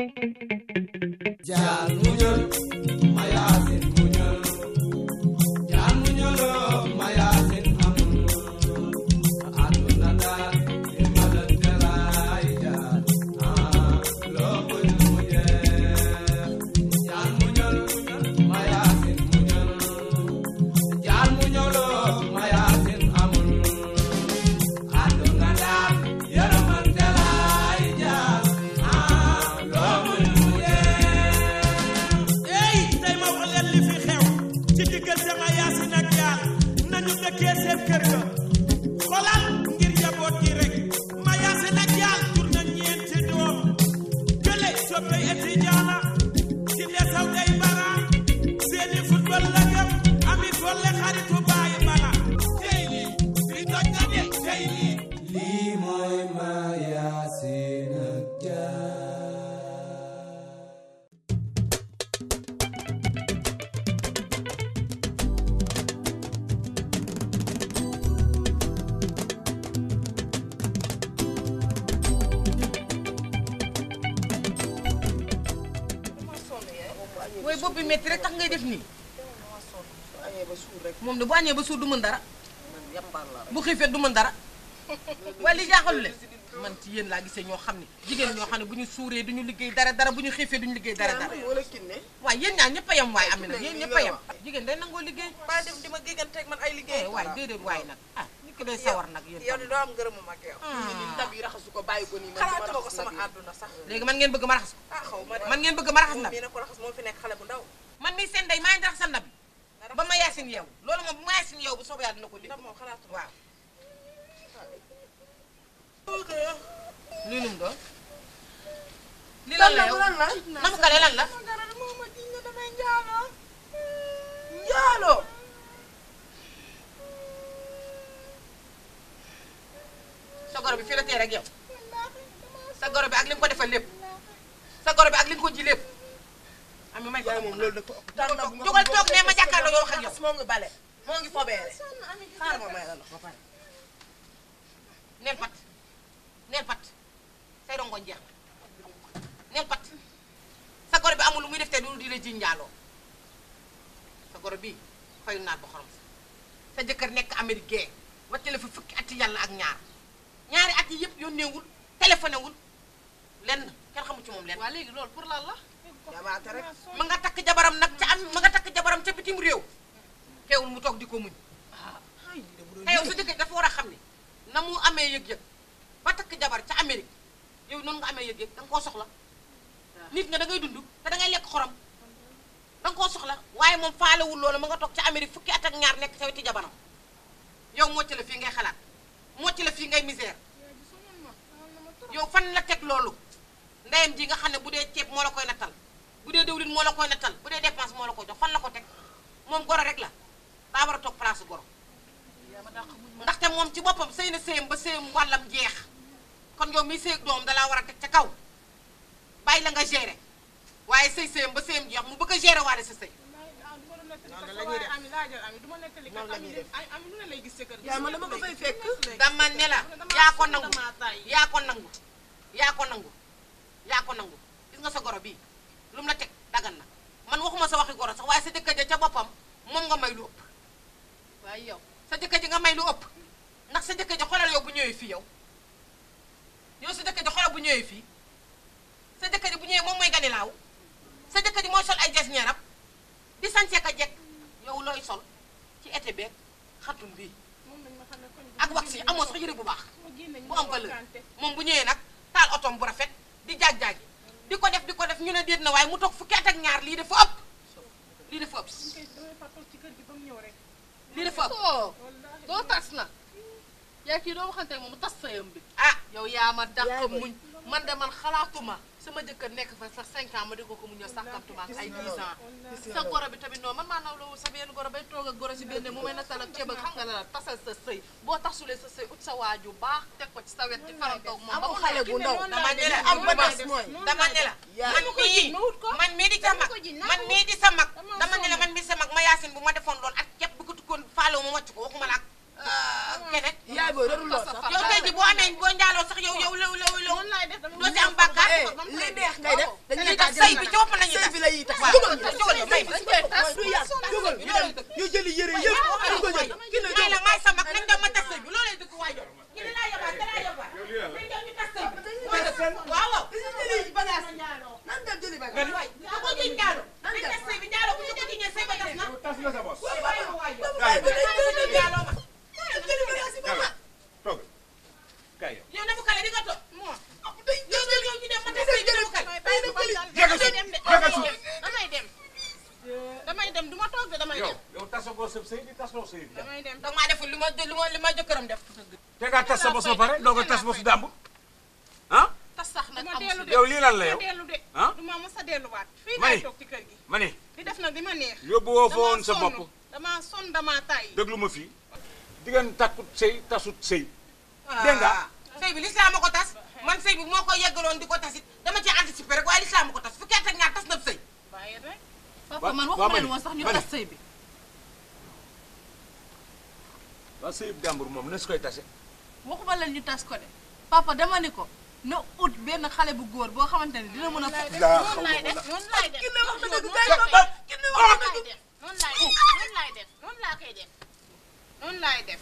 jaan muñal ma yaasin muñal jaan muñaloo ma yaasin amul àdduna daal li ma la teraay jaan ah loo koy mujjee jaan muñal ma yaasin muñal jaan muñaloo ma yaasin amul àdduna daal yërëmante laay jaan ah loo koy ey tey ma wax leen li fi xew ci diggante ma yaasin ak jaar nañu dëkkee seen kër ga xolal ngir njaboot gi rek ma yaasin ak jaar jur na ñeenti doom kële soppey étudiant ci lesaw day bara seeni football la gëm ami folle xaritu bàyyi bala tey lii fi toj na de tey lii lii mooy ma yaasin ak jaar mooy bopp bi métti rek tax ngay def nii añee ba suur rek moom de bu añee ba suur du mën dara man yambal la rek bu xiifee du mën dara waaye li jaaxalu leen man ci yéen laa gisee ñoo xam ne jigéen ñoo xam ne bu ñu suuree du ñu liggéey dara dara bu ñu xiifee du ñu liggéey dara dara wala kinne waaye yéen ñaar ñëpp a yem waaye am na yéen ñëpp a yem jigéen day nangoo liggéey ba dem di ma gégganteeg man ay eh liggéey waaye déedéet waaye nag ah nit ki day sawar nag yéen yow tam. di doo am ngërëmu mag yow Ah. ndab yi raxasu ko bàyyi ko nii man xalaatuma ko sama àdduna sax léegi man ngeen bëgg ma raxas ko ah xaw ma de man ngeen bëgg ma raxas moom ndab mii na ko raxas moo fi nekk xale bu ndaw man mii seen day maa ngi raxas sa ndab ba ma yaasin yow loolu moom bu ma yaasin yow bu soobee yàlla dina ko dégg ndab moom xalaatuma waaw lii num doon lii lan la yow lan la namu kale lan la dara moo ma jiñ ne damay njaaloo njaaloo sa goro bi fii la tee rek yow sa goro bi ak li nga ko defal lépp sa goro bi ak li nga ko ji lépp ami may ko yaay moom loolu da ko ëpp tànn bu nga jógal toog ne ma jàkkaarloo yow wax ak yow moo ngi bale moo ngi fobeere xaar ma may la ndox ba pare neel pat neel pat say rongoñ jeex neel pat sa goro bi amul lu muy def te du di la ji njaaloo sa goro bi fayu naat ba xorom sa sa jëkkër nekk Amérique wàcce la fi fukki ati yàlla ak ñaar ñaari at yi yëpp yónneewul téléphoné wul lenn kenn xamu ci moom lenn waa léegi loolu pour lan la jabaate rek ma nga takk jabaram nag ca am ma nga takk jabaram ca bitim réew teewul mu toog di ko muñ te yow sa jëkkër dafa war a xam ne na mu amee yëg-yëg ba takk jabar ca Amérique yow noonu nga amee yëg-yëg da nga koo soxla nit nga da ngay dund te da ngay lekk xorom da nga koo soxla waaye moom faalewul loolu ma nga toog ca Amérique fukki at ak ñaar nekk sa weti jabaram yow mocc la fii ngay xalaat mocc la fii ngay misère yow fan la teg loolu ndeyam ji nga xam ne bu dee ceeb moo la koy nattal bu dee dëwlin moo la koy nattal bu dee dépense moo la koy jox fan la ko teg moom goro rek la daa war a toog place goro ndaxte moom ci boppam sëy na sëyam ba sëyam wàllam jeex kon yow miy sëy doom dalaa war a teg ca kaw bàyyi la nga gérer waaye sëy sëyam ba sëyam jeex mu bëgg a gérer waale sa sëy noonu la ñuy def ami laajal ami du ma nettali Noonu la ñuy def. ay ami lu ne lay gis sa kër gi yaa ma dama ko fay fekk dama ne la yaa ko nangu yaa ko nangu yaa ko nangu yaa ko nangu gis nga sa goro bii lu mu la teg dagan na man waxuma sa waxi goro sax waaye sa jëkkër ja ca boppam moom nga may lu ëpp waaye yow sa jëkkër ji nga may lu ëpp ndax sa jëkkër ji xoolal yow bu ñëwee fii yow yow sa jëkkër ji xoolal bu ñëwee fii sa jëkkër ji bu ñëwee moom mooy ganilaaw sa jëkkër ji mooy sol ay jes ñeeram di sañse ka jekk yow looy sol ci été beeg xatum bii ak wax yi amoo sax yëre bu baax bu am valeur moom bu ñëwee nag taal otom bu rafet di jaaj-jaaj di ko def di ko def ñu ne déet na waaye mu toog fukki at ak ñaar lii dafa ëpp lii dafa ëpp lii dafa ëpp soo doo tas na yaa kii doo waxante moom mu tas sayam bi ah yow yaa ma dàq muñ man de man xalaatuma sama jëkkër nekk fa sax 5 ans ma di ko ko muñal sàkkamtuma ak ay 10 ans sa goro bi tamit noonu man maa naw la sa benn goro bay toog ak goro si benn mu may nattal ak ceeb ak xam nga la la tasal sa sëy boo tasulee sa sëy ut sa waaju baax teg ko ci sa wet ci farantoog moom ba amul mu xale nekk bu ndaw dama ne la am ba des mooy dama ne la yaa man mii man mii di sa mag man mii di sa mag dama ne la man mii sa mag ma yaasin bu ma defoon loolu ak képp bu ko tukkoon faalewu ma wàcc ko waxuma la ak keneen yaay booy darul loo sax yow tey ji boo amee boo njaaloo sax yow yow yow yow yow doo ci am bàkkaar eh li neex ngay def dañuy tax sëy bi ci boppam la ñuy tax sëy bi la ñuy tax waaw jógal jógal yow may ma du yàgg jógal ñu dem ñu jëli yére yëpp ñu ko jël ki ne may la may sa mag nañ dem ma tas sëy bi loolay dëkk waay yow ki ne laa yabaat da laa yabaat nañ dem ñu tas sëy bi mooy dëkk waaw waaw dañu jëli bagage nan dem jëli bagage waay da ko jiñ njaalo nañ tas sëy bi njaalo bu ñu ko jiñee sëy ba tas na tas na sa bos. waay ma waay yow Baye bi dañ koy jëli njaaloo ma jëli bagage yi ba ma toog kay yow. yow Nabou Kale di nga toog yow yow yow ñu dem ma tas sëy bi Nabou Kale Jégal suuf jégal suuf. damay dem damay dem du ma toog de damay yow dem yow tasagoo sa sëy bi tasoo sëy bi. damay dem donc maa deful li ma li ma li ma jëkkëram def te ngaa tas sa bos ba pare doo ko tas bosu dàmb. ah tas sax nag ma amu dellu si de yow lii lan la ma yow. dellu de ah du ma mës a delluwaat fii May. laay toog ci kër gi ma ne di def nag li ma neex yóbbu woo fa woon sa Damaa bopp. sonn, damaa sonn damaa tàyyi déglu ma fii. diggante takkut sëy tasut sëy. Dégg nga? sëy bi lislaam ma ko tas man sëy bi moo ko yeggaloon di ko tasit dama ci anticiper rek waaye lislaam ma ko tas fukki at ak ñaar tas na sëy bàyyi rek papa man waaw, waxuma leen Mani, woon sax ñu Mani. tas sëy bi waaw sëyub jàmbur moom na su koy tase. waxuma leen ñu tas ko de papa dama ni ko na ut benn xale bu góor boo xamante ne dina mën a fo laa noonu laay def noonu laay def ki ne wax na dëgg noonu kay laay papa def ki ne wax na noonu dëgg laay def noonu laay def noonu laa koy def noonu laay def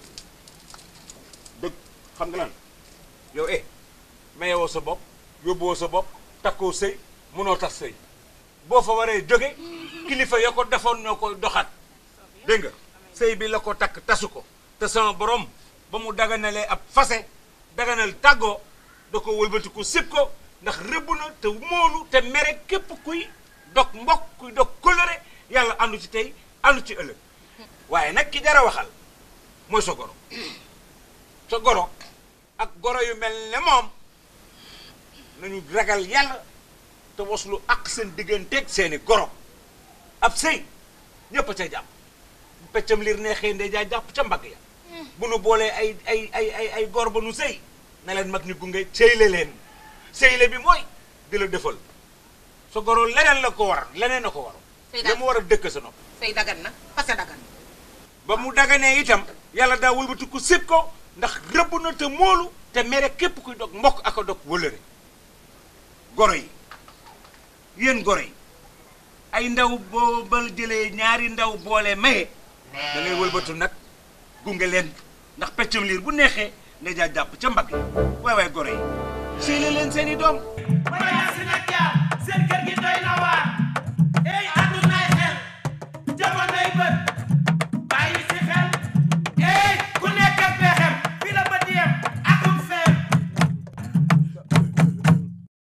dëgg xam nga lan yow eh mayewoo sa bopp yóbbuwoo sa bopp takkoo sëy mënoo tas sëy boo fa waree jóge kilifa ya ko defoon ñoo koy doxaat dégg nga sëy bi la ko takk tasu ko te sama borom ba mu daganalee ab fase daganal tàggoo da ko wëlbatiku sib ko ndax rëbb na te moolu te mere képp kuy dog mbokk kuy dog kóllëre yàlla àndu ci tey àndu ci ëllëg waaye nag ki dara waxal mooy sa goro sa goro ak goro yu mel ne moom nañu ragal yàlla te waslu ak seen digganteeg seeni goro ab sëy ñëpp a ca jàpp bu peccam liir neexee ndey jaa jàpp ca mbagg ya bu nu boolee ay ay ay ay ay gor ba nu sëy na leen mag ñi gunge sëyle leen sëyle bi mooy di la defal sa goro leneen la ko war leneen la ko war Sëy la mu war a dëkk sa nopp sëy dagan na fase dagan ba mu daganee itam yàlla daa wëlbati ko sib ko ndax rëbb na te moolu te mere képp kuy dog mbokk ak a dog wëlëre goro yi yéen goro yi ay ndaw boo ba jëlee ñaari ndaw boole maye da ngay wëlbatu nag gunge leen ndax peccum liir bu neexee nga jaa jàpp ca mbagg yi waay waay goro yi séyle leen seen i doom Mayasin ak Jaar seen